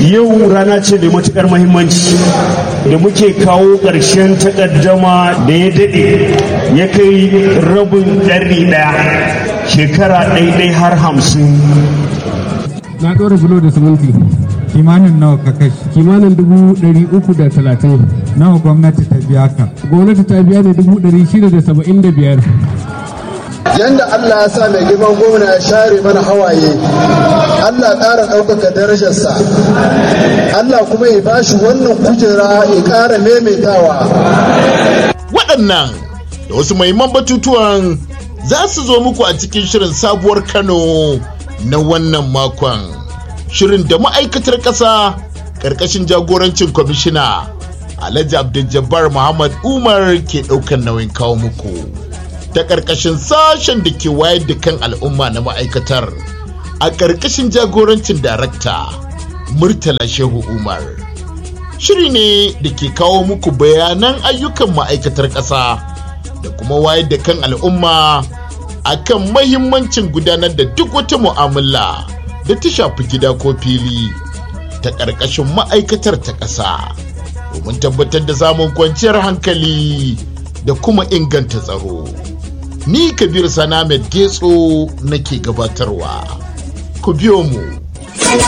yau rana ce mai matukar mahimmanci da muke kawo ƙarshen takaddama da ya daɗe ya kai rabin ɗari ɗaya shekara ɗaiɗai har hamsin na ɗora bulo da siminti kimanin nawa ka kashi kimanin dubu ɗari uku da talatin nawa gwamnati ta biya ka gwamnati ta biya ne dubu ɗari shida da saba'in da biyar yanda Allah ya sa mai girman gwamna ya share mana hawaye Allah ƙara ɗaukaka darajarsa Allah kuma ya bashi wannan kujera ya ƙara maimaitawa waɗannan da wasu mahimman batutuwan za su zo muku a cikin shirin sabuwar kano na wannan makon shirin da ma'aikatar ƙasa ƙarƙashin jagorancin kwamishina alhaji abdul muhammad umar ke ɗaukar nauyin kawo muku ta ƙarƙashin sashen da ke wayar da kan al'umma na ma'aikatar a ƙarƙashin jagorancin darakta murtala shehu umar shiri ne da ke kawo muku bayanan ayyukan ma'aikatar ƙasa da kuma wayar da kan al'umma akan mahimmancin gudanar da duk wata mu'amala da ta shafi gida ko fili ta ƙarƙashin ma'aikatar ta ƙasa domin tabbatar da samun kwanciyar hankali da kuma inganta tsaro. Ni Kabir Sanamed Getso nake gabatarwa. Ku biyo mu.